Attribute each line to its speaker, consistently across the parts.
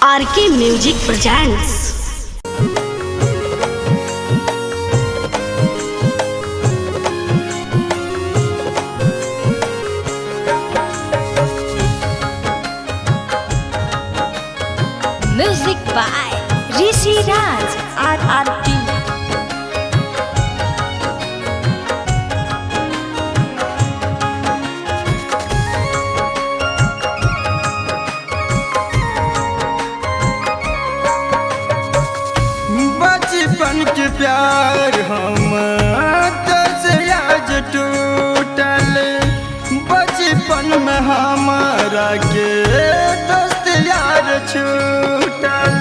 Speaker 1: RK music presents
Speaker 2: Music by Rishi Raj RRT.
Speaker 3: बचपन के प्यार हम से आज टूटल बचपन में हमारा के दोस्त यार छूटल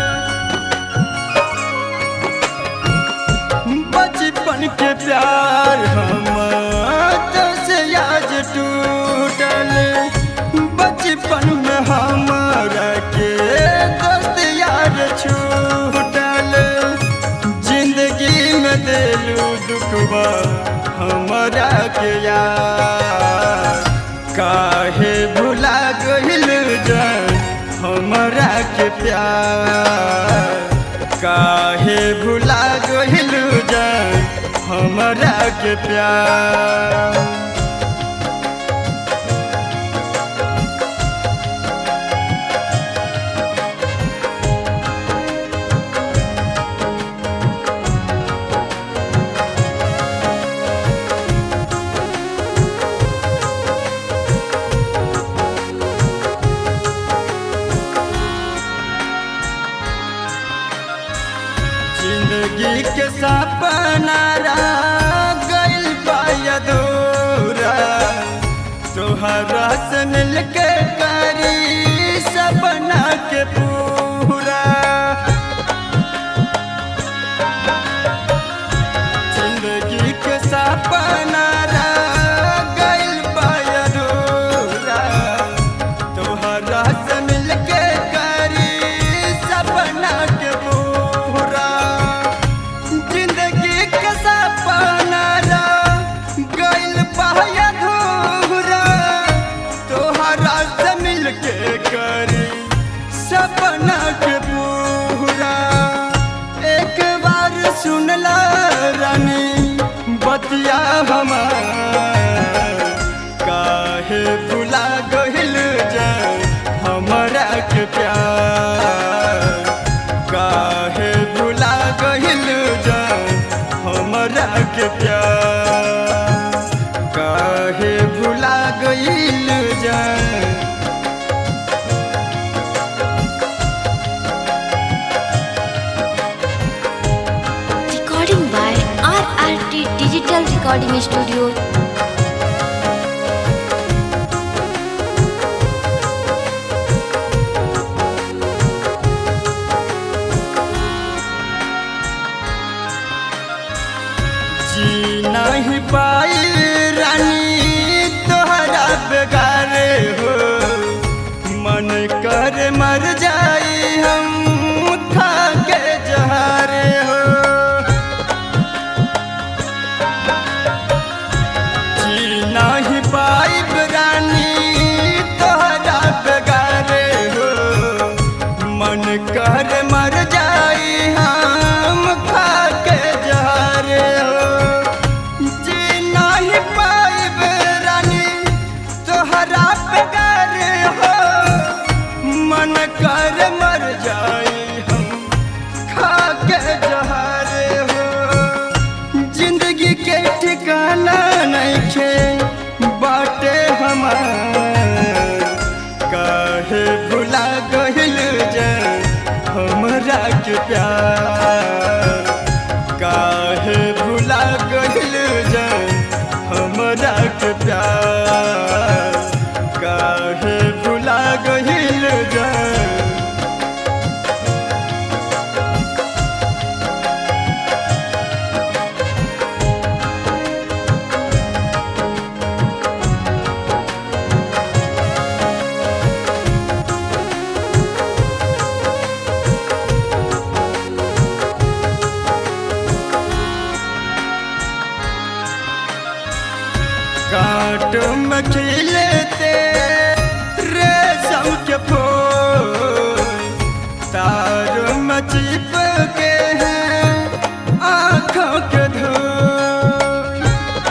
Speaker 3: बचपन के प्यार हम से आज टूटल बचपन में हमारा के दोस्त यार छूटल जिंदगी में दिलू दुखबा हमारा के यार काहे भुला गइल जान हमारा के प्यार काहे भुला गइल जान हमारा के प्यार जिंदगी के सपना रह गइल पायदूरा तोहरा से मिलके करी सपना के पूरा जिंदगी के सपना रह गइल पायदूरा तोहरा से मिलके करी सपना के पूरा जिंदगी के सपना रह गइल पायदूरा तोहरा से मिलके करी सपना के पूरा एक बार सुनला रानी बतिया हमार काहे भुला गइल जान हमरा के प्यार काहे भुला गइल जान हमरा के प्यार काहे भुला गइल जान
Speaker 2: Recording by RRT Digital Recording Studio.
Speaker 3: जी नहीं पाई रानी तोहरा बेगारे हो मन कर मर जाई हम खा के जहारे हो जी नहीं पाई रानी तोहरा बेगारे हो मन कर मर जाई हम खा के जहारे हो जी नहीं पाइब रानी तोहरा बेगार हो मन कर मर जाई हम खा के जहारे हो जिंदगी के ठिकाना नहीं खे बाटे हमार काहे भुला गइल जान हमरा के प्यार काहे भुला गइल जान हमरा के प्यार काहे भुला गइल जान काट में खिलते रेशम के फूल में चिपके हैं आँखों के धूल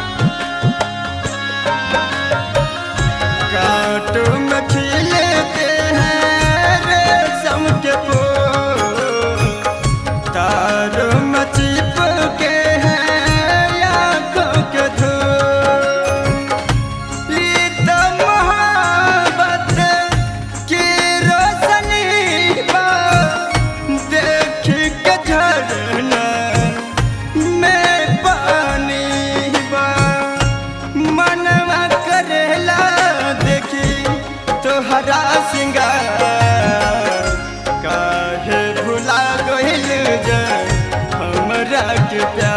Speaker 3: कांटों में खिलते हैं रेशम के फूल तारों में चिपके हैं आँखों के धूल ई तो मोहब्बत की रोशनी बा देख के झरना में पानी बा मनवा करेला देखी तोहरा सिंगार काहे भुला गइल जे हमरा के प्यार